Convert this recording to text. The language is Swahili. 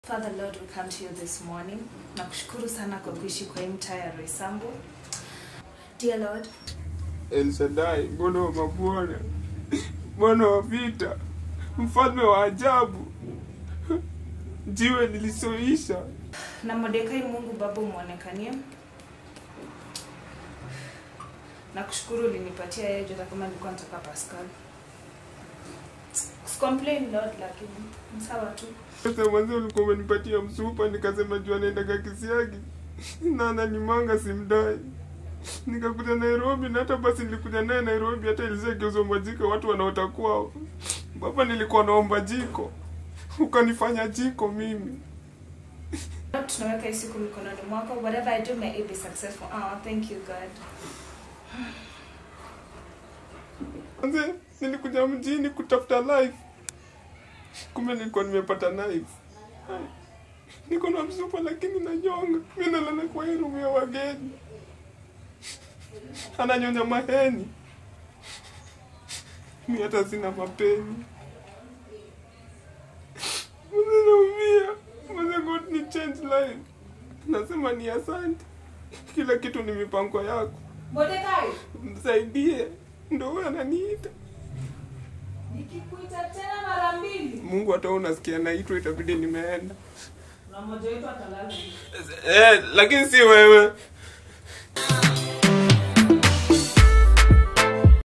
Father Lord, we come to you this morning. Nakushukuru sana kwa kuishi kwa hii mtaa ya Roysambu. Dear Lord, El Shaddai, Bwana wa mabwana, Bwana wa vita, mfalme wa ajabu, jiwe lilisoisha. na Mordekai Mungu Baba umwonekanie. Nakushukuru ulinipatia yeye hata kama nilikuwa nataka Pascal. Complain Lord, lakini ni sawa tu. Sasa mwanzo ulikuwa umenipatia msupa, nikasema jua naendaga Kisiagi na ananimanga simdai. Nikakuja Nairobi na hata basi nilikuja naye Nairobi, hata ilishageuzwa majiko watu wanaota kwao. Baba, nilikuwa naomba jiko, ukanifanya jiko mimi. Lord, tunaweka hii siku mikononi mwako. Whatever I do, may it be successful. Oh, thank you God. Manze, nilikuja mjini kutafuta life, kumbe nilikuwa nimepata knife. Hai. Niko na msupa lakini nanyonga. Mimi nalala kwa hii room ya wageni, ananyonya maheni, mi hata sina mapeni. Manze, naumia. Manze, God ni change life. Nasema ni asante, kila kitu ni mipango yako, Mordekai, msaidie. Ndo huyo ananiita. nikikuita tena mara mbili, Mungu hata wewe unasikia naitwa, itabidi nimeenda. na mmoja wetu atalala. Eh, lakini si wewe.